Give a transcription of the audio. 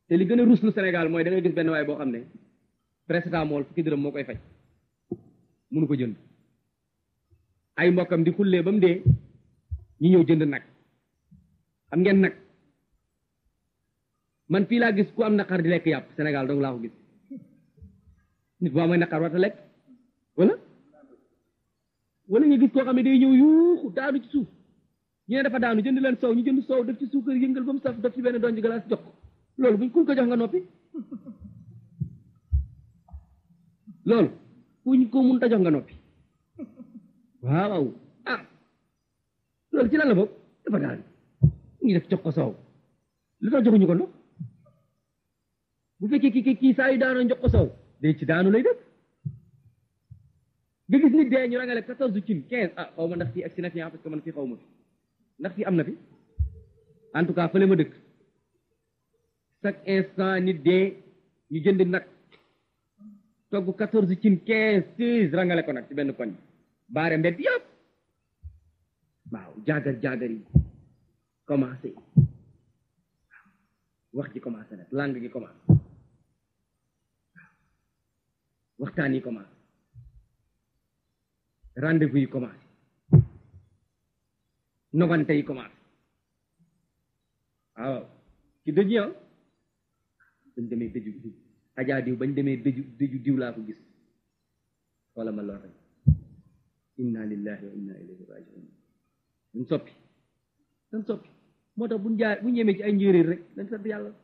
te li gën a ruslu Sénégal mooy da ngay gis benn waay boo xam ne paracetamol fukki dërëm moo koy faj mënu ko jënd ay mbokkam di xullee ba mu dee ñi ñëw jënd nag xam ngeen nag man fii laa gis ku am naqar di lekk yàpp Sénégal dong laa ko gis nit bu amee naqar warta lekk wala wala nga gis koo xam ne day ñëw yuuxu daanu ci suuf ñu ne dafa daanu jënd leen soow ñu jënd soow def ci suukar yëngal ba mu saf def ci benn donj glace jox ko loolu buñ kuñ ko jox nga noppi loolu kuñ ko mun ta jox nga noppi waaw ah loolu ci lan la bokk dafa daanu ñu def jox ko soow lu tax joxuñu ko ndox bu fekkee kii kii saa yu daanoo jox ko soow day ci daanu lay def nga gis nit dee ñu rangale quatorze cin quinze ah xaw ma ndax fii agsi na fi parce que man fii xaw ma fi ndax fii am na fi en tout cas fële ma dëkk chaque instant nit dee ñu jënd nag togg quatorze cin quinze seize rangale ko nag ci benn koñ baare mbedd yëpp waaw jaagar jaagar yi commencé wax ji commencé nag langue gi commencé waxtaan yi commencé rendez-vous yi commencé nogante yi commencé waaw ci dëj yi bañ demee dëju diw ajaa diw bañ demee dëju dëju diw laa ko gis wala ma lor rek inna lillahi wa inna ilayhi rajiun dañ soppi dañ soppi moo tax buñ jaar buñ yemee ci ay njéeréer rek dañ sant yàlla